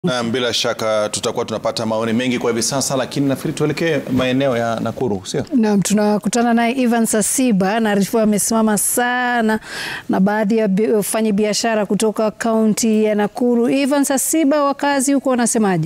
Na bila shaka tutakuwa tunapata maoni mengi kwa hivi sasa, lakini nafikiri tuelekee maeneo ya Nakuru, sio? Naam, tunakutana naye Ivan Sasiba anaarifiwa amesimama sana na baadhi ya wafanyabiashara kutoka kaunti ya Nakuru. Ivan Sasiba, wakazi huko wanasemaje?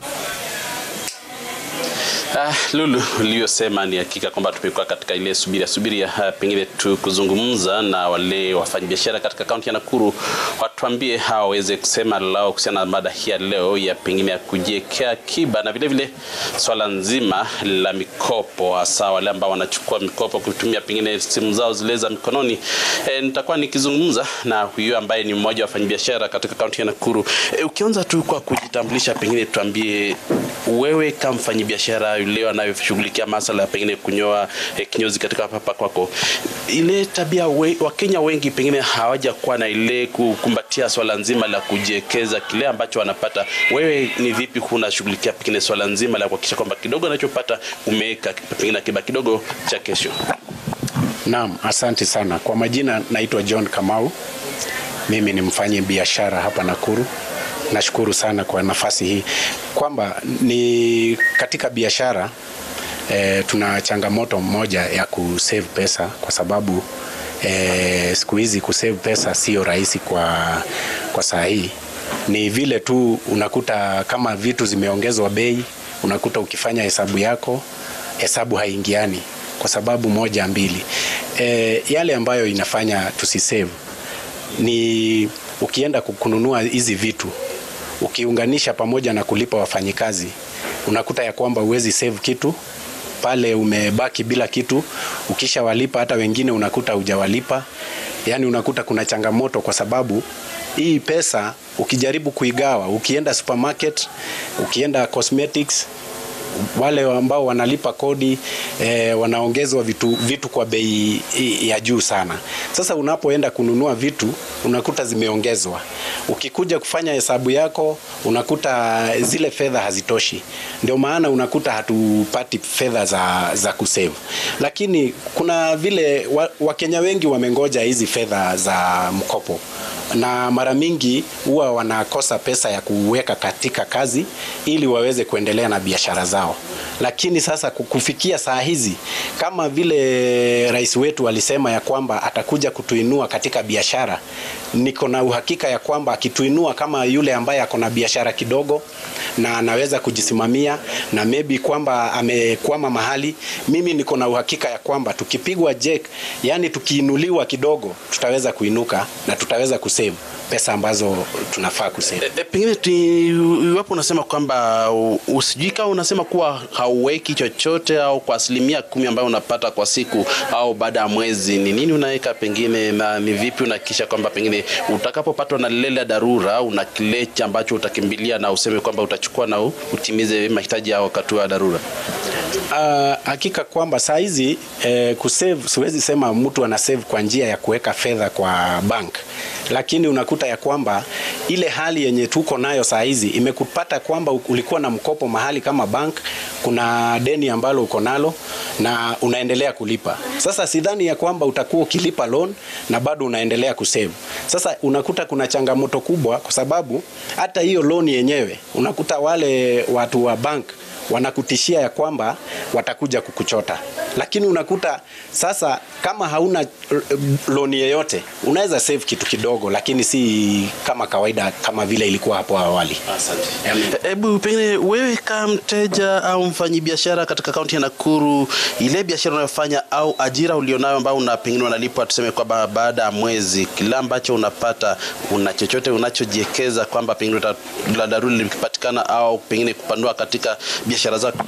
Ah, Lulu uliyosema ni hakika kwamba tumekuwa katika ile subira subiri ya pengine tu kuzungumza na wale wafanyabiashara katika kaunti ya Nakuru, watuambie hawa waweze kusema lao kuhusiana na mada hii ya leo ya pengine ya kujiwekea akiba na vile vile swala nzima la mikopo, hasa wale ambao wanachukua mikopo kutumia pengine simu zao zile za mikononi. E, nitakuwa nikizungumza na huyo ambaye ni mmoja wa wafanyabiashara katika kaunti ya Nakuru. E, ukianza tu kwa kujitambulisha, pengine tuambie wewe kama mfanyabiashara yule anayoshughulikia masala ya pengine kunyoa eh, kinyozi katika hapa kwako, ile tabia we, Wakenya wengi pengine hawajakuwa na ile kukumbatia swala nzima la kujiwekeza kile ambacho wanapata. Wewe ni vipi unashughulikia pengine swala nzima la kuhakikisha kwamba kidogo anachopata umeweka pengine akiba kidogo cha kesho? Naam, asante sana. Kwa majina naitwa John Kamau. Mimi ni mfanyi biashara hapa Nakuru. Nashukuru sana kwa nafasi hii kwamba ni katika biashara e, tuna changamoto moja ya kusave pesa kwa sababu e, siku hizi kusave pesa sio rahisi kwa, kwa saa hii. Ni vile tu unakuta kama vitu zimeongezwa bei, unakuta ukifanya hesabu yako hesabu haingiani kwa sababu moja mbili. E, yale ambayo inafanya tusisave ni ukienda kununua hizi vitu ukiunganisha pamoja na kulipa wafanyikazi unakuta ya kwamba uwezi save kitu pale, umebaki bila kitu. Ukishawalipa hata wengine unakuta hujawalipa, yaani unakuta kuna changamoto, kwa sababu hii pesa ukijaribu kuigawa, ukienda supermarket, ukienda cosmetics wale ambao wanalipa kodi eh, wanaongezwa vitu, vitu kwa bei ya juu sana. Sasa unapoenda kununua vitu unakuta zimeongezwa, ukikuja kufanya hesabu yako unakuta zile fedha hazitoshi. Ndio maana unakuta hatupati fedha za, za kusave, lakini kuna vile Wakenya wa wengi wamengoja hizi fedha za mkopo na mara mingi huwa wanakosa pesa ya kuweka katika kazi ili waweze kuendelea na biashara zao. Lakini sasa kufikia saa hizi, kama vile rais wetu alisema ya kwamba atakuja kutuinua katika biashara, niko na uhakika ya kwamba akituinua kama yule ambaye ako na biashara kidogo na anaweza kujisimamia na maybe kwamba amekwama mahali, mimi niko na uhakika ya kwamba tukipigwa jek, yani tukiinuliwa kidogo, tutaweza kuinuka na tutaweza kusave pesa ambazo tunafaa kusave. E, e, pengine iwapo unasema kwamba usijui kama unasema kuwa hauweki chochote au kwa asilimia kumi ambayo unapata kwa siku au baada ya mwezi, ni nini unaweka pengine, na ni vipi unahakikisha kwamba pengine utakapopatwa na lile la dharura una kile ambacho utakimbilia na useme kwamba utachukua na utimize mahitaji ya wakati wa dharura? Uh, hakika kwamba saa hizi eh, kusave, siwezi sema mtu ana save kwa njia ya kuweka fedha kwa bank, lakini unakuta ya kwamba ile hali yenye tuko nayo saa hizi imekupata kwamba ulikuwa na mkopo mahali kama bank, kuna deni ambalo uko nalo na unaendelea kulipa. Sasa sidhani ya kwamba utakuwa ukilipa loan na bado unaendelea kusave. Sasa unakuta kuna changamoto kubwa, kwa sababu hata hiyo loan yenyewe unakuta wale watu wa bank wanakutishia ya kwamba watakuja kukuchota, lakini unakuta sasa, kama hauna loan yeyote unaweza save kitu kidogo, lakini si kama kawaida kama vile ilikuwa hapo awali. Asante. Hebu pengine wewe kama mteja au mfanyabiashara katika kaunti ya Nakuru, ile biashara unayofanya au ajira ulionayo ambao una pengine unalipwa, tuseme kwamba baada ya mwezi, kila ambacho unapata, una chochote unachojiwekeza kwamba pengine la dharura likipatikana au pengine kupanua katika biashara zako?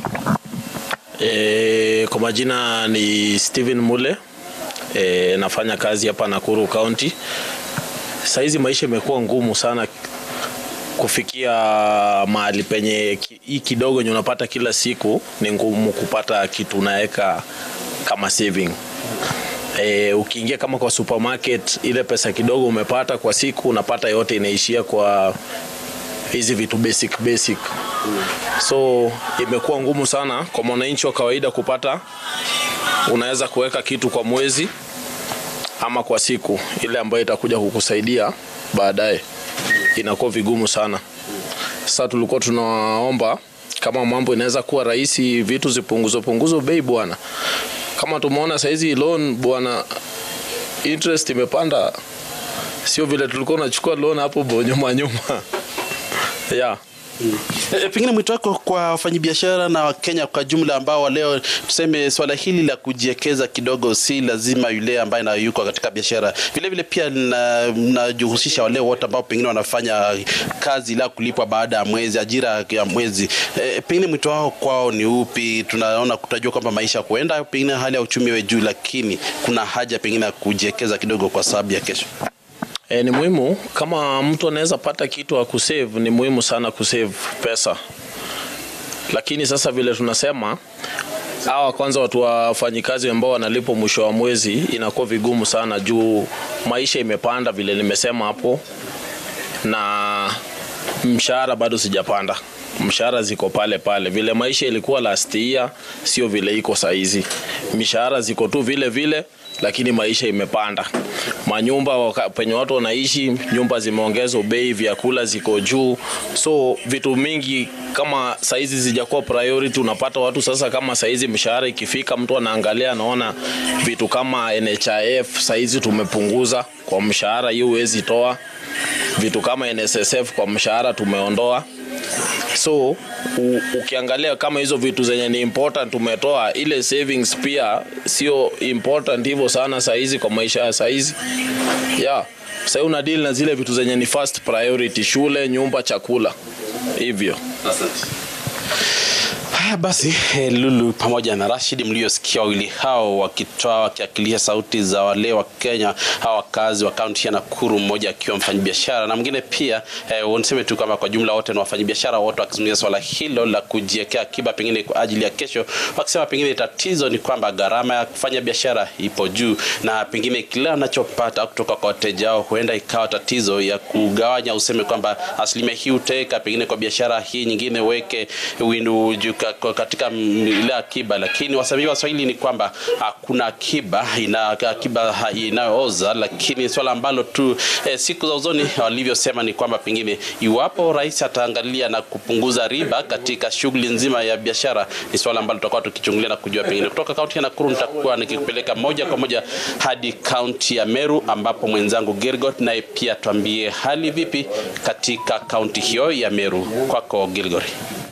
E, kwa majina ni Steven Mule. E, nafanya kazi hapa Nakuru County. Saizi maisha imekuwa ngumu sana kufikia mahali penye hii kidogo yenye unapata kila siku, ni ngumu kupata kitu unaweka kama saving. E, ukiingia kama kwa supermarket, ile pesa kidogo umepata kwa siku unapata yote inaishia kwa hizi vitu basic basic, so imekuwa ngumu sana kwa mwananchi wa kawaida kupata. Unaweza kuweka kitu kwa mwezi ama kwa siku, ile ambayo itakuja kukusaidia baadaye, inakuwa vigumu sana. Sasa tulikuwa tunaomba kama mambo inaweza kuwa rahisi, vitu zipunguzwe punguzwe bei bwana. Kama tumeona saizi loan bwana, interest imepanda, sio vile tulikuwa tunachukua loan hapo bo- nyuma nyuma yeah. E, pengine mwito wako kwa wafanyabiashara na Wakenya kwa jumla ambao leo tuseme swala hili la kujiwekeza kidogo si lazima yule ambaye na yuko katika biashara, vile vile pia najihusisha wale wote ambao pengine wanafanya kazi la kulipwa baada ya mwezi, ajira ya mwezi. E, pengine mwito wao kwao ni upi? Tunaona kutajua kwamba maisha kuenda, pengine hali ya uchumi iwe juu, lakini kuna haja pengine ya kujiwekeza kidogo kwa sababu ya kesho. E, ni muhimu kama mtu anaweza pata kitu wa kusave, ni muhimu sana kusave pesa, lakini sasa vile tunasema hawa kwanza watu wafanyikazi ambao wanalipwa mwisho wa mwezi inakuwa vigumu sana juu maisha imepanda vile nimesema hapo, na mshahara bado sijapanda. Mshahara ziko pale pale vile maisha ilikuwa last year, sio vile iko saizi. Mishahara ziko tu vile vile, lakini maisha imepanda. Manyumba waka- penye watu wanaishi, nyumba zimeongezwa bei, vyakula ziko juu, so vitu mingi kama saizi zijakuwa priority. Unapata watu sasa, kama saizi mshahara ikifika, mtu anaangalia anaona vitu kama NHIF saizi tumepunguza kwa mshahara, hiyo huwezi toa. Vitu kama NSSF kwa mshahara tumeondoa so u, ukiangalia kama hizo vitu zenye ni important tumetoa, ile savings pia sio important hivyo sana saizi kwa maisha ya saizi yeah. Sasa una deal na zile vitu zenye ni first priority, shule, nyumba, chakula hivyo. Haya basi, eh, Lulu pamoja na Rashid mliosikia wawili hao wakitoa wakiakilisha sauti za wale wa Kenya hawa wakazi wa kaunti ya Nakuru, mmoja akiwa mfanyabiashara na mwingine pia eh, niseme tu kwamba kwa jumla wote ni wafanyabiashara wote wakizungumzia swala hilo la kujiwekea akiba pengine kwa ajili ya kesho, wakisema pengine tatizo ni kwamba gharama ya kufanya biashara ipo juu na pengine kile anachopata kutoka kwa wateja wao huenda ikawa tatizo ya kugawanya, useme kwamba asilimia hii utaweka pengine kwa biashara hii nyingine weke windu juka- kwa- katika mm, ile akiba, lakini wasanii wa Swahili ni kwamba hakuna akiba ina akiba ha- inayooza, lakini swala ambalo tu eh, siku za uzoni walivyosema ni kwamba pengine iwapo rais ataangalia na kupunguza riba katika shughuli nzima ya biashara, ni swala ambalo tutakuwa tukichungulia na kujua pengine. Kutoka kaunti ya Nakuru nitakuwa nikikupeleka moja kwa moja hadi kaunti ya Meru ambapo mwenzangu Gilgot naye pia tuambie hali vipi katika kaunti hiyo ya Meru. Kwako Gilgori.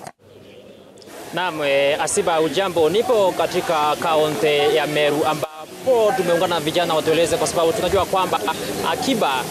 Naam, e, Asiba ujambo, nipo katika kaunti ya Meru ambapo tumeungana na vijana watueleze, kwa sababu tunajua kwamba a- akiba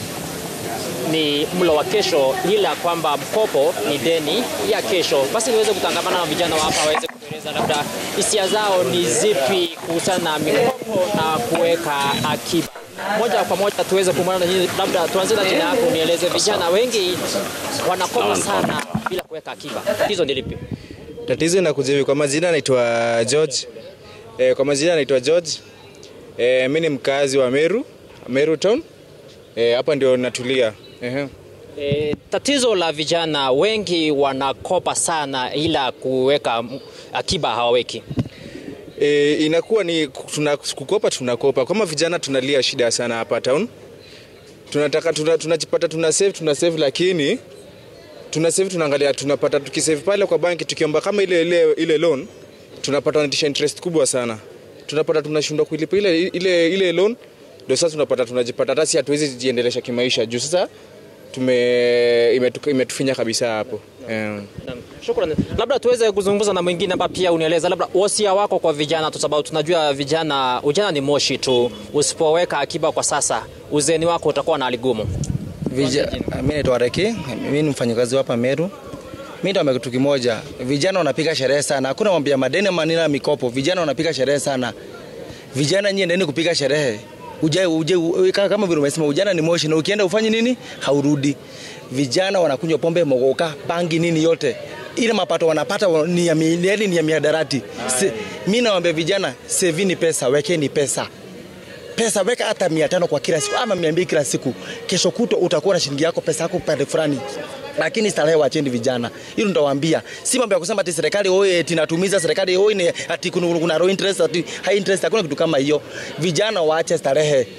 ni mlo wa kesho, ila kwamba mkopo ni deni ya kesho. Basi niweze kutangamana na vijana wa hapa waweze kutueleza labda hisia zao ni zipi kuhusiana na mikopo na kuweka akiba. Moja kwa moja tuweze kuungana na nyinyi, labda tuanze na jina yako, nieleze. Vijana wengi wanakopa sana bila kuweka akiba, tatizo ni lipi? Tatizo inakuja hivi, kwa majina naitwa George. E, kwa majina naitwa George. E, mi ni mkazi wa Meru, Meru town. E, hapa ndio natulia. Ehe. E, tatizo la vijana wengi wanakopa sana ila kuweka m- akiba hawaweki. E, inakuwa ni tuna, kukopa tunakopa. Kama vijana tunalia shida sana hapa town. Tunataka tuna, tunajipata tuna save tuna save lakini tuna save tunaangalia tunapata tukisave pale kwa banki tukiomba kama ile ile, ile loan tunapata wanatisha interest kubwa sana. Tunapata tunashindwa kuilipa ile ile ile loan ndio sasa tunapata tunajipata hata si hatuwezi jiendelesha kimaisha juu sasa tume imetu- imetufinya kabisa hapo. Yeah. Naam, Shukrani. Labda tuweze kuzungumza na mwingine hapa pia unieleza labda wasia wako kwa vijana, kwa sababu tunajua vijana, ujana ni moshi tu. Usipoweka akiba kwa sasa, uzeni wako utakuwa na hali gumu. Vija, mimi naitwa Reki, mimi ni mfanyakazi hapa Meru. Mimi ndo kitu kimoja, vijana wanapiga sherehe sana, hakuna mambo ya madeni manina mikopo. Vijana wanapiga sherehe sana. Vijana nyie endeni kupiga sherehe. Uje, uje, uje, kama vile umesema ujana ni moshi na ukienda ufanye nini haurudi. Vijana wanakunywa pombe, mogoka, bangi nini yote ile mapato wanapata wa- ni ya mi- yaani ni ya miadarati. Se- Mimi nawaambia vijana, sevini pesa, wekeni pesa pesa weka hata mia tano kwa kila siku ama mia mbili kila siku. Kesho kutwa utakuwa na shilingi yako pesa yako pande fulani, lakini starehe wacheni vijana. Hilo nitawaambia, si mambo ya kusema ati serikali oye eti inatumiza serikali oye ni ati kuna, kuna low interest ati high interest. Hakuna kitu kama hiyo. Vijana waache starehe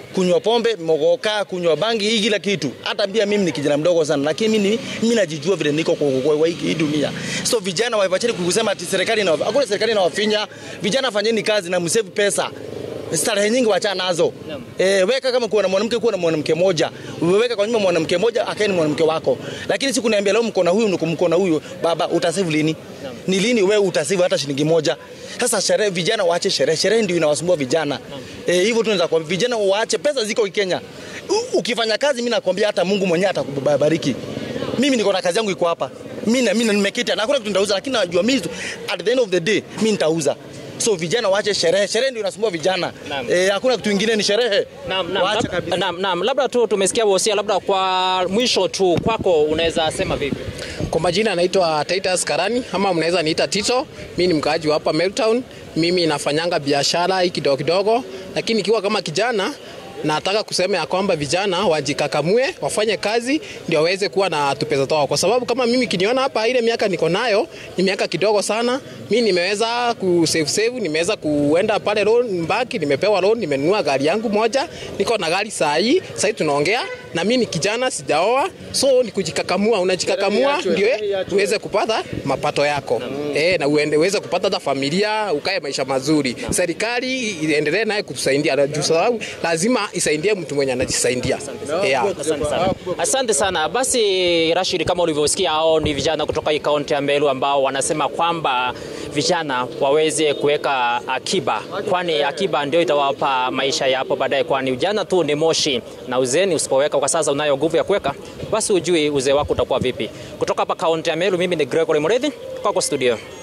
kunywa pombe, mogoka, kunywa bangi, hii kila kitu. Hata pia mimi ni kijana mdogo sana, lakini mimi mimi najijua vile niko kwa, kwa, kwa hii dunia. So vijana waipacheni kusema ati serikali na hakuna serikali inawafinya. Vijana fanyeni kazi na msave pesa. Starehe nyingi wachana nazo. Eh, weka kama kuwa na mwanamke kuwa na mwanamke moja. Weka kwa nyumba mwanamke moja akaeni mwanamke wako. Lakini siku niambia leo mko na huyu mko na huyu baba utasave lini? Ni lini wewe utasave hata shilingi moja? Sasa sherehe, vijana waache sherehe. Sherehe ndio inawasumbua vijana. Eh, hivyo tunaweza kwa vijana waache, pesa ziko Kenya. U, ukifanya kazi, mimi nakwambia hata Mungu mwenyewe atakubariki. Mimi niko na kazi yangu iko hapa. Mimi na mimi nimekita na hakuna kitu nitauza, lakini najua mimi at the end of the day mimi nitauza. So vijana waache sherehe. Sherehe ndio inasumbua vijana. Eh, hakuna kitu kingine ni sherehe. Naam, naam, Waache lab- kabisa. naam, naam, labda tu tumesikia wosia, labda kwa mwisho tu kwako unaweza sema vipi? Kwa majina naitwa Titus Karani ama mnaweza niita Tito. Mimi ni mkaaji wa hapa Meltown. Mimi nafanyanga biashara hii kidogo kidogo, lakini ikiwa kama kijana nataka kusema ya kwamba vijana wajikakamue, wafanye kazi ndio waweze kuwa na tupesa toa, kwa sababu kama mimi kiniona hapa, ile miaka niko nayo ni miaka kidogo sana. Mimi nimeweza ku save save, nimeweza kuenda pale loan bank, nimepewa loan, nimenunua gari yangu moja, niko na gari saa hii, saa hii tunaongea na mimi ni kijana, sijaoa, so ni kujikakamua. Unajikakamua ndio uweze kupata mapato yako eh, na uende uweze kupata hata familia, ukae maisha mazuri. Serikali iendelee naye kutusaidia, na juu sababu lazima isaidie mtu mwenye anajisaidia. Yeah. Asante sana. Asante sana. Basi Rashid, kama ulivyosikia, hao ni vijana kutoka hii kaunti ya Meru ambao wanasema kwamba vijana waweze kuweka akiba, kwani akiba ndio itawapa maisha ya hapo baadaye, kwani ujana tu ni moshi na uzeni usipoweka kwa sasa unayo nguvu ya kuweka, basi ujui uzee wako utakuwa vipi. Kutoka hapa kaunti ya Meru, mimi ni Gregory Mureithi, kwako studio.